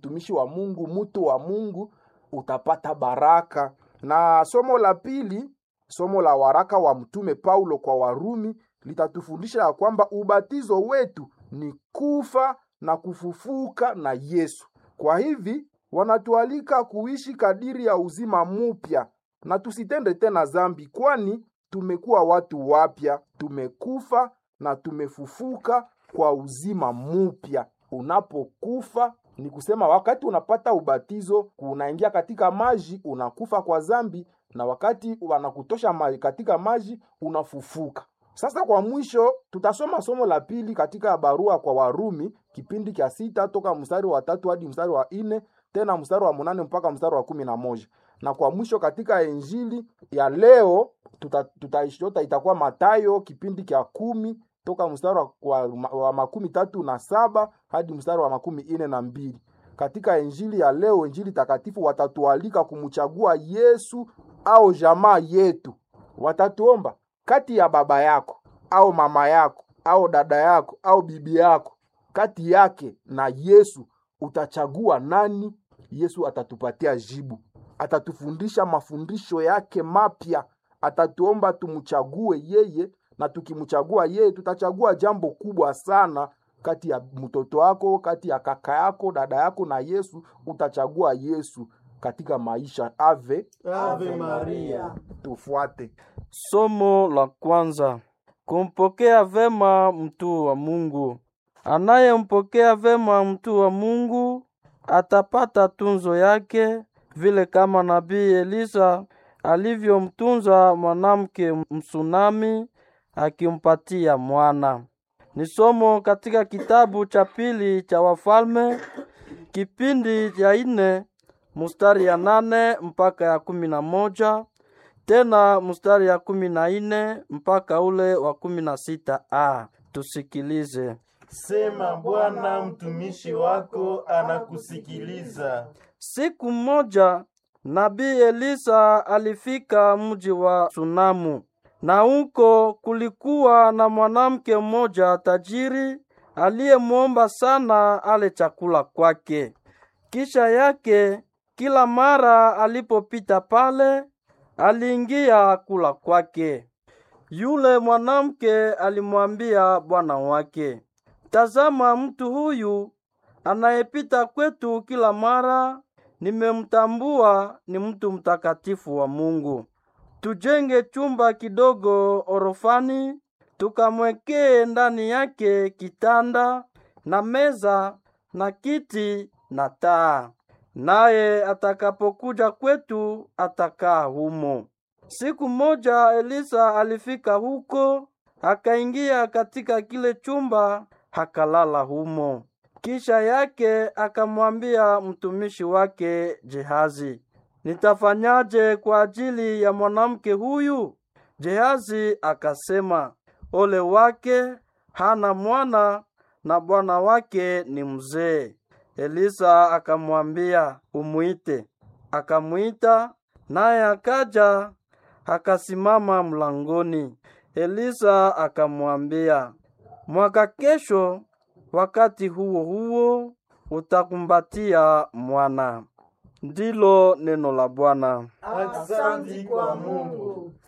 mtumishi wa Mungu, mtu wa Mungu, utapata baraka. Na somo la pili, somo la waraka wa mtume Paulo kwa Warumi litatufundisha ya kwamba ubatizo wetu ni kufa na kufufuka na Yesu. Kwa hivi wanatualika kuishi kadiri ya uzima mupya na tusitende tena zambi, kwani tumekuwa watu wapya, tumekufa na tumefufuka kwa uzima mupya. Unapokufa ni kusema wakati unapata ubatizo, unaingia katika maji, unakufa kwa zambi, na wakati wanakutosha maji katika maji, unafufuka. Sasa kwa mwisho, tutasoma somo la pili katika barua kwa Warumi kipindi cha sita toka mstari wa tatu hadi mstari wa nne tena mstari wa munane mpaka mstari wa kumi na moja na kwa mwisho katika injili ya leo tuta, tutaishota itakuwa Matayo kipindi cha kumi toka mstari wa, wa, wa makumi tatu na saba hadi mstari wa makumi ine na mbili. Katika injili ya leo, injili takatifu, watatualika kumchagua Yesu au jamaa yetu. Watatuomba kati ya baba yako au mama yako au dada yako au bibi yako, kati yake na Yesu utachagua nani? Yesu atatupatia jibu, atatufundisha mafundisho yake mapya, atatuomba tumchague yeye, na tukimchagua yeye tutachagua jambo kubwa sana kati ya mtoto wako, kati ya kaka yako, dada yako na Yesu. Utachagua Yesu katika maisha. Ave Ave Maria. tufuate. Somo la kwanza: kumpokea vema mtu wa Mungu. Anayempokea vema mtu wa Mungu atapata tunzo yake, vile kama nabii Elisa alivyomtunza mwanamke Msunami akimpatia mwana. Ni somo katika kitabu cha pili cha Wafalme kipindi cha ine mustari ya nane mpaka ya kumi na moja tena mustari ya kumi na ine mpaka ule wa kumi na sita a. Tusikilize. Sema Bwana, mtumishi wako anakusikiliza. Siku moja nabii Elisa alifika mji wa Sunamu, na huko kulikuwa na mwanamke mmoja tajiri aliyemwomba sana ale chakula kwake. Kisha yake kila mara alipopita pale aliingia kula kwake. Yule mwanamke alimwambia bwana wake, tazama, mtu huyu anayepita kwetu kila mara, nimemtambua ni mtu mtakatifu wa Mungu. Tujenge chumba kidogo orofani, tukamwekee ndani yake kitanda na meza na kiti na taa, naye atakapokuja kwetu atakaa humo. Siku moja Elisa alifika huko, akaingia katika kile chumba, hakalala humo. Kisha yake akamwambia mtumishi wake Gehazi, nitafanyaje kwa ajili ya mwanamke huyu? Gehazi akasema, ole wake, hana mwana na bwana wake ni mzee. Elisa akamwambia, umwite. Akamwita, naye akaja akasimama mlangoni. Elisa akamwambia, mwaka kesho wakati huo huo utakumbatia mwana. Ndilo neno la Bwana. Asante kwa Mungu.